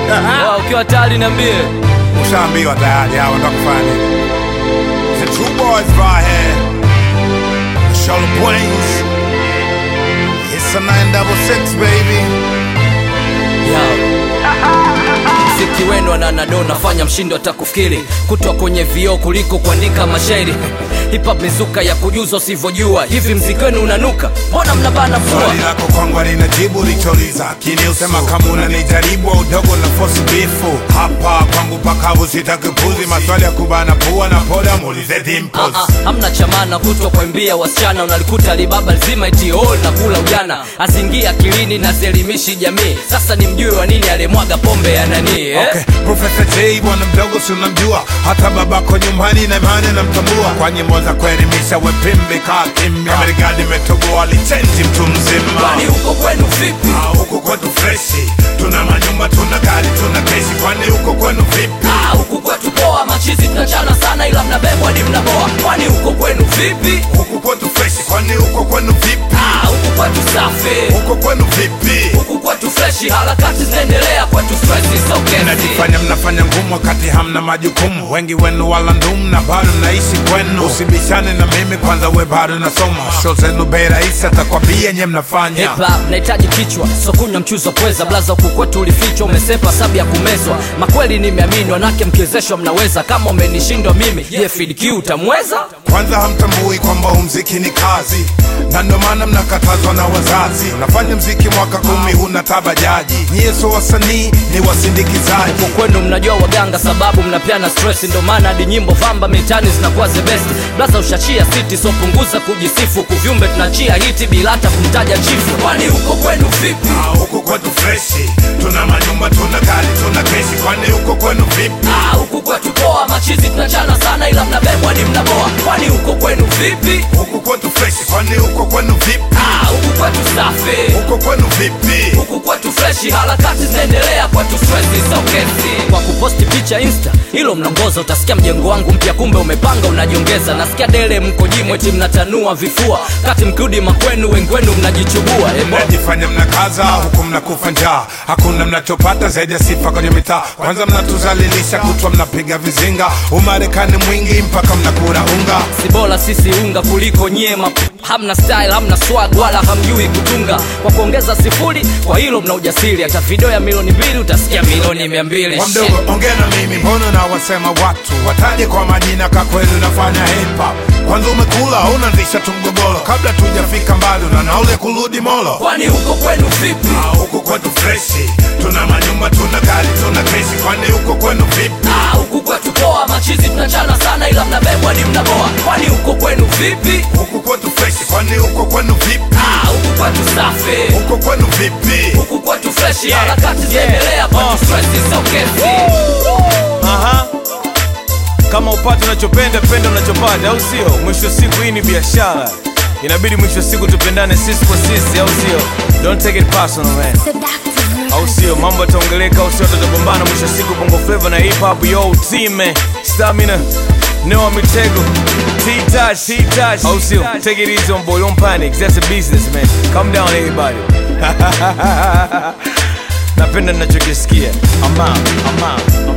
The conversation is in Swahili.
Wow, ukiwa tayari niambie. Ushaambiwa tayari hao ndo kufanya nini? The two boys right here. Shoulder Brains. It's a 966 baby. Yo. Mziki wenu ananado nafanya mshindo atakufikiri kutwa kwenye vioo kuliko kuandika mashairi hip hop mizuka ya kujuza usivyojua hivi mziki wenu unanuka mbona mnabana Swali fua lako kwangu linajibu licholiza akili usema kama unanijaribu au udogo na fosi bifu hapa kwangu pakavu sitakipuzi maswali ya kubana pua na poda muulize dimples Ah, ah, hamna chamana kutwa kwaimbia wasichana unalikuta libaba lizima iti all na kula ujana azingia akilini na zielimishi jamii sasa ni mjue wa nini alimwaga pombe ya nani eh? Okay, Professor J bwana mdogo si unamjua, hata babako nyumbani na imani namtambua. Kwa nyimbo za kuelimisha wepimbi kaa kimya, Marekani imetoboa lichenji mtu mzima. kwani huko kwenu vipi Ah, huku kwetu freshi, tuna manyumba, tuna gari, tuna kesi. Kwani huko kwenu vipi? Ah, huku kwetu poa machizi tunachana sana ila mnabebwa ni mnaboa kwani huko kwenu vipi Huku kwetu freshi, kwani huko kwenu vipi? Ah, huku kwetu safi Huko kwenu vipi? huku kwetu freshi harakati zinaendelea kwetu stresi sokezi Mnajifanya mnafanya ngumu wakati hamna majukumu. Wengi wenu wala ndumu na bado naishi kwenu. Usibishane na mimi kwanza, we bado nasoma. Show zenu bei rahisi, atakwambia nye mnafanya Hip hop nahitaji kichwa so kunywa mchuzi wa pweza blaza huku kwetu ulifichwa umesepa sabu ya kumezwa makweli nimeamini wanake mkiwezeshwa mnaweza kama umenishindwa mimi je fidq utamweza kwanza hamtambui kwamba huu mziki ni kazi na ndio maana mnakatazwa na wazazi unafanya mziki mwaka kumi huna tabajaji nyie so wasanii ni wasindikizaji huko kwenu mnajua waganga sababu mnapeana stress ndo maana hadi nyimbo vamba mitani zinakuwa the best blaza ushachia city so punguza kujisifu kuvyumbe tunachia hiti bila hata kumtaja chifu kwani huko kwenu vipi Ah, huku kwetu freshi tuna manyumba tuna gari tuna kesi kwani huko kwenu vipi Ah, huku kwetu poa machizi tunachana sana ila mnabebwa ni mnaboa kwani huko kwenu vipi huku kwetu freshi kwani huko kwenu vipi Ah, huku kwetu safi huko kwenu vipi huku kwetu freshi harakati zinaendelea kwetu stresi sokezi kwa kuposti picha insta hilo mnaongoza utasikia mjengo wangu mpya kumbe umepanga unajiongeza nasikia dele mko jimweti mnatanua vifua kati mkirudi makwenu wengi wenu mnajichubua Emo. mnajifanya mnakaza huku mnakufa njaa hakuna mnachopata zaidi ya sifa kwenye mitaa kwanza mnatuzalilisha kutwa mnapiga vizinga umarekani mwingi mpaka mnakula unga si bora sisi unga kuliko nyema hamna style hamna swag wala hamjui kutunga kwa kuongeza sifuri kwa hilo mna ujasiri hata video ya milioni mbili utasikia milioni mia mbili Kwa mdogo ongea na mimi mbona na wasema watu wataje kwa majina ka kweli unafanya hip hop kwanza umekula unaanzisha tu mgogoro kabla tujafika mbali na naule kurudi molo kwani huko kwenu vipi Ah, huku kwetu freshi tuna manyumba tuna gari tuna kesi kwani huko kwenu vipi Ah, huku kwetu poa machizi tunachana sana ila mnabebwa ni mnaboa kwani huko kwenu vipi huku kwetu freshi kwani huko kwenu vipi Ah, huku kwetu safi huko kwenu vipi huku kwetu freshi harakati zinaendelea kwetu stresi sokezi Aha. Kama upate unachopenda penda unachopata, au sio? Mwisho wa siku hii ni biashara, inabidi mwisho wa siku tupendane sisi kwa sisi, au sio? Don't take it personal man, Seductive au sio? Mambo yataongeleka, au sio? Tutagombana mwisho wa siku, bongo flava na hip hop, yo team man, stamina Noah Mitego, T-Touch, T-Touch, au sio? Take it easy on boy, don't panic, that's a business man. Calm down everybody. Napenda ninachokisikia. I'm out, I'm out, I'm out.